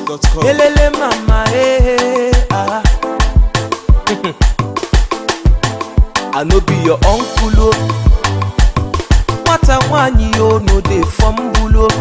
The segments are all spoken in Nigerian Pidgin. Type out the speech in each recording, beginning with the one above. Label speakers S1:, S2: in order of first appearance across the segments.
S1: igbosongs.com.
S2: Elele mama, eh, eh, ah. I no be your uncle, oh. Nwata nwanyi, oh, no dey fumble, oh.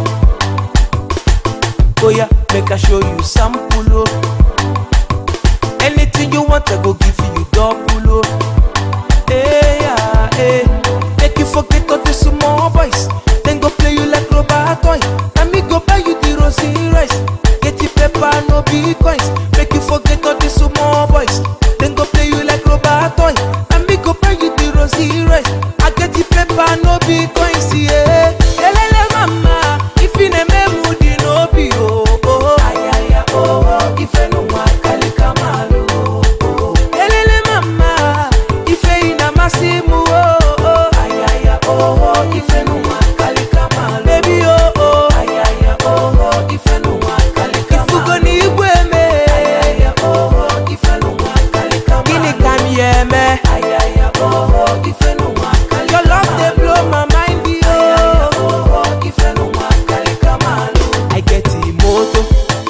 S2: Oh yeah, make I show you sample, oh. Anything you want, I go give you double, oh. Hey, yeah, hey. Make you forget all the small boys. Then go play you like rubber toy. And me go buy you the rosy rice. Get the paper, no bitcoins. Make you forget all the small boys. Then go play you like rubber toy. And me go buy you the rosy rice. I get the paper, no bitcoins, yeah. Elele mama, if you name moody, no be oh oh. Ayaya oh oh, if you no mwakali kamalu oh oh. Elele mama, ife ina masimu oh oh. Ayaya oh oh, ife no mwakali kamalu. Baby oh oh. Ayaya oh oh, ife no mwakali kamalu. Ifugo ni igweme. Ayaya oh oh, ife no mwakali kamalu. Gini kamyeme. Ayaya oh oh, ife no mwakali Your love dey blow my mind oh. Ayaya oh oh, ife no mwakali kamalu. I get the motor.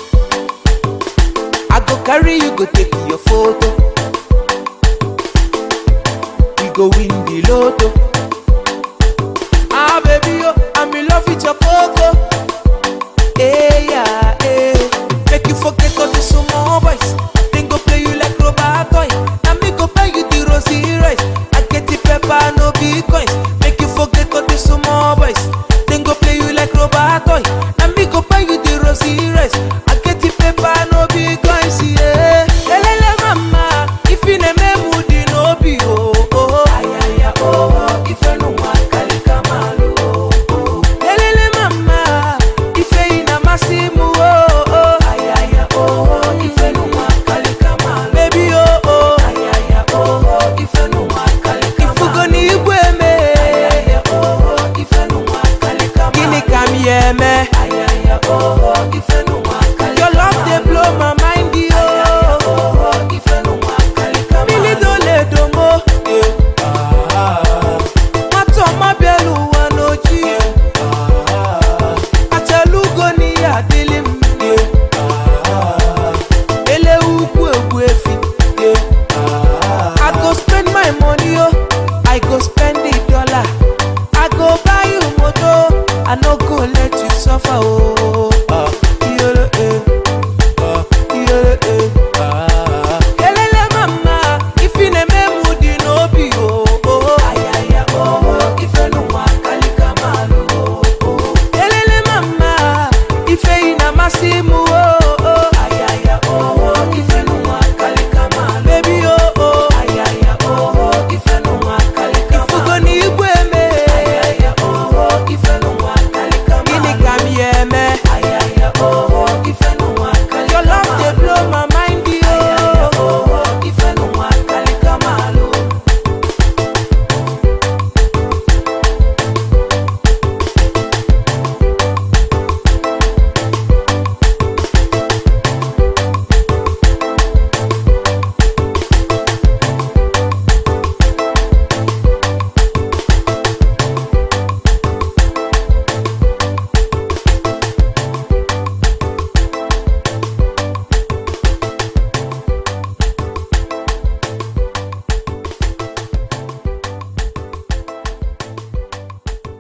S2: I go carry you go take your photo. We go win the lotto. Ah baby oh, I'm in love with your coco. Hey yeah, hey. Make you forget all the small boys. Then go play you like rubber toy. And me go buy you the rosy rice. I get the pepper, no bitcoins. Make you forget all the small boys. Then go play you like rubber toy. And me go buy you the rosy rice. I get the pepper, no bitcoins, yeah. Elele mama, if you name moody, no be oh oh. Ayaya oh oh, if you no mwakali kamalu oh oh. Elele mama, ife ina masimu oh oh. Ayaya oh oh, ife no mwakali kamalu. Baby oh oh. Ayaya oh oh, ife no mwakali kamalu. Ifugo ni igweme. Ayaya oh oh, ife no mwakali kamalu. Gini kamyeme. Ayaya oh oh, ife no mwakali Your love dey blow my mind oh. Ayaya oh oh, ife no mwakali kamalu. Mili dole domo. Yeah. Nwata ọma bịara ụwa n'oji achalugo n'ihe adịlị m ele ukwu egwu efi I go spend my money oh I go spend the dollar I go buy you moto I no go let you suffer oh Iyere, eh. Iyere, eh. Elele mama, ifi na-eme moody n'obi oh oh. Ayaya oh oh, ife n'ụwa akali kamalu oh oh. Elele mama, ife ị na-amasị m oh oh. Ayaya oh oh, ife n'ụwa akali kamalu. Baby oh oh. Ayaya oh oh, ife n'ụwa akali kamalu. Ifugo n'igwe eme. Ayaya oh oh, ife n'ụwa akali kamalu. Gịnị ka m ya eme? Ayaya oh oh, ife n'ụwa akali Your love dey blow my mind oh. Ayaya oh oh, ife n'ụwa akali kamalu.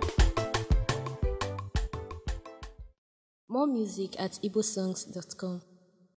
S3: More music at igbosongs.com.